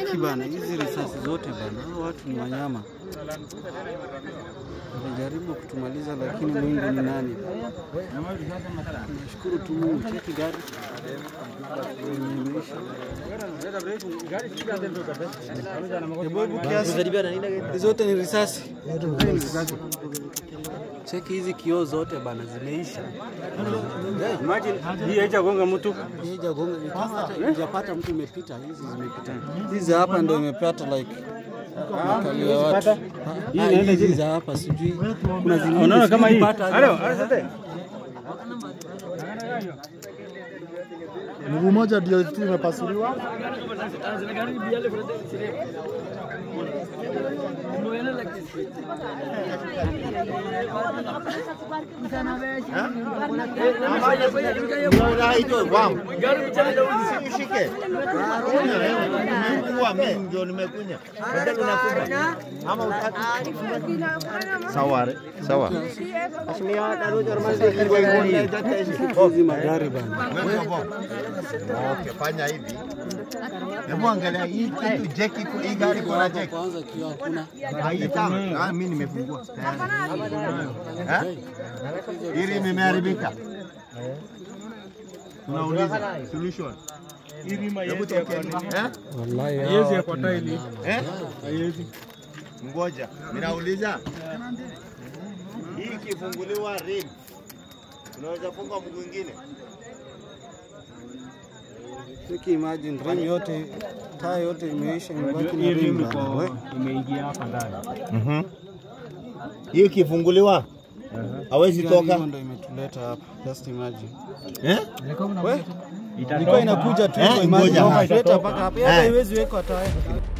Hiki bana, hizi risasi zote bana, hao watu ni wanyama. Wamejaribu kutumaliza, lakini Mungu ni nani? Nashukuru tu Mungu. Cheki gari yenye imeisha. Hebu hebu kiasi, hizi zote ni risasi. Cheki hizi kioo zote bana, zimeisha. Imagine hii haijagonga mtu. Haijagonga, ni kama hata hujapata mtu imepita, hizi zimepita. Hizi hapa ndio imepata like makalia watu. Ah, hizi za hapa sijui. Kuna zingine Unaona kama hii. sijui pata- Halo, asante. Mguu moja ndio tu imepasuliwa. Ushike. Nimekuwa mimi ndio nimekunya. Badala unakuja. Ama utaki. Sawa. Sawa. hizi magari bana. Okay, fanya hivi. Hebu angalia hii kitu jeki iko hii gari kuna jeki. Kwanza kioo hakuna. Haitaka. Ah, mimi nimefungua. Eh? Hili limeharibika. Tunauliza solution. Hebu tokea. Eh? Wallahi Haiwezi hao kwa watu ni taili. wanyama. Eh? Haiwezi. Ngoja, ninauliza hii ikifunguliwa rim, unaweza funga mguu mwingine? Cheki imagine rim yote taa yote imeisha imebaki na Hii rim rim bana. We, iko imeingia hapa ndani. Hii ikifunguliwa hawezi gari toka hiyo ndio imetuleta hapa. Just imagine. eh? We, ilikuwa Itatoka. inakuja tu Eh, hivyo, imagine ngoja. imetuleta mpaka hapa. Hata Eh. haiwezi wekwa taa.